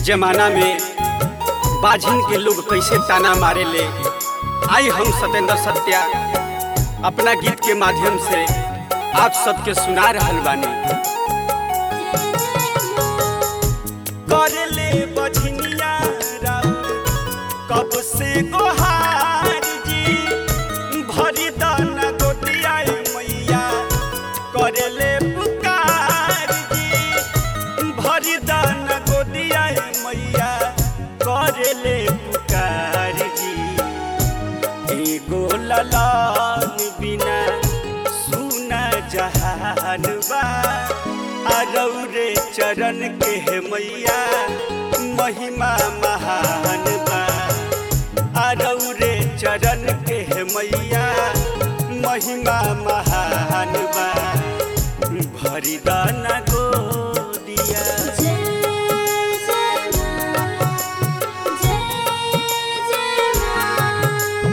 जमाना में बाझिन के लोग कैसे ताना मारे ले आई हम सत्येंद्र सत्या अपना गीत के माध्यम से आप सबके सुना रहल बानी करे ले बझिनिया कब से गोहार जी भरी दाना गोटिया मैया करे ले पुकार जी भरी दाना गोटिया मैया करे ले पुकार जी एगो ललान बिना सुना जहान बा अरौरे चरण के हे मैया महिमा महान बा अरौरे चरण के हे मैया महिमा महान बा भरी दाना गोदिया जय जय मां जय जय मां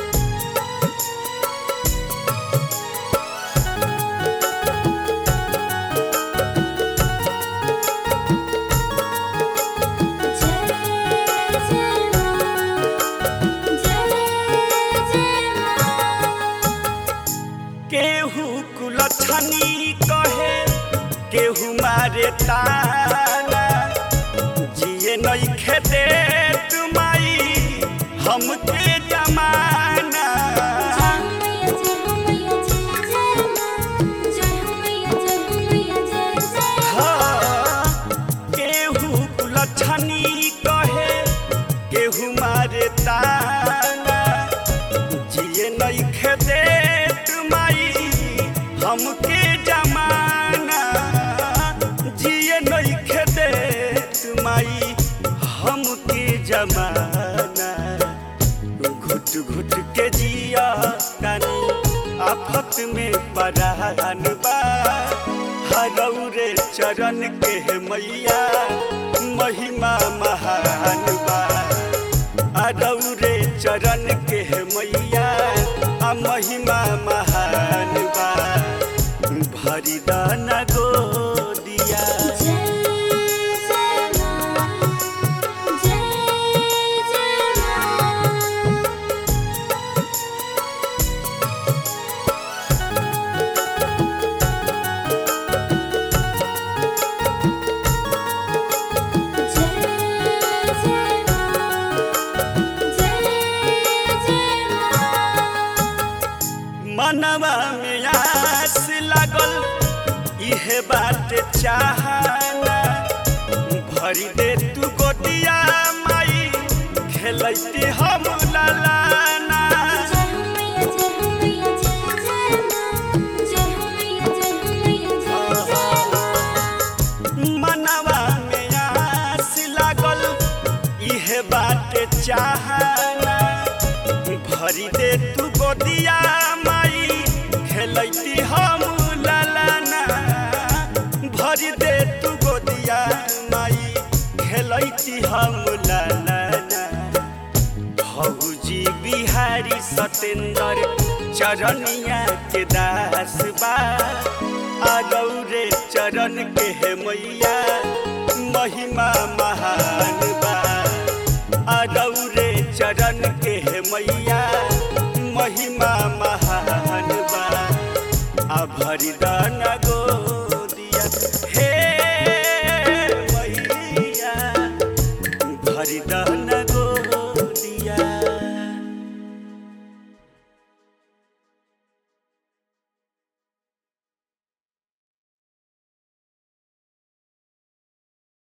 जय जय मां जय जय मां केहू कुलछनी कहे केहू मारे ताना जिए नहीं खेदे तुमाई हमके जमाना जय हो मैया जय हो मैया जय जय मां जय हो मैया जय हो मैया जय जय हाँ, केहू कुलछनी कहे केहू मारे ताना जिए नहीं खेदे तुमाई हमके जमाना जिए नहीं खेदे तुमाई हमके जमाना घुट घुट के जिया कानी आफत में परान बा हरौरे चरण के हे मैया महिमा महान बा अरौरे चरण के हे मैया आ महिमा महान बा भरी दाना गोदिया जय जय मां जय जय मां जय जय मां जय जय मां मनवा में आस लागल इहे बात चाहना भरी दे तू गोटिया माई खेलती हम ललाना जय हो मैया जय हो मैया जय जय मां जय हो मैया जय हो मैया जय जय मां मनवा में आस लागल इहे बात चाहना भरी दे तू गोटिया माई खेलती हम ललाना भरी दे तू गोदिया माई खेलती हम ललाना भौजी बिहारी सतेंद्र चरनिया के दास बा आगौरे चरण के हे मैया महिमा महान बा आगौरे चरण के हे मैया महिमा महान बा आ भरी दाना गोदिया हे मैया भरी दाना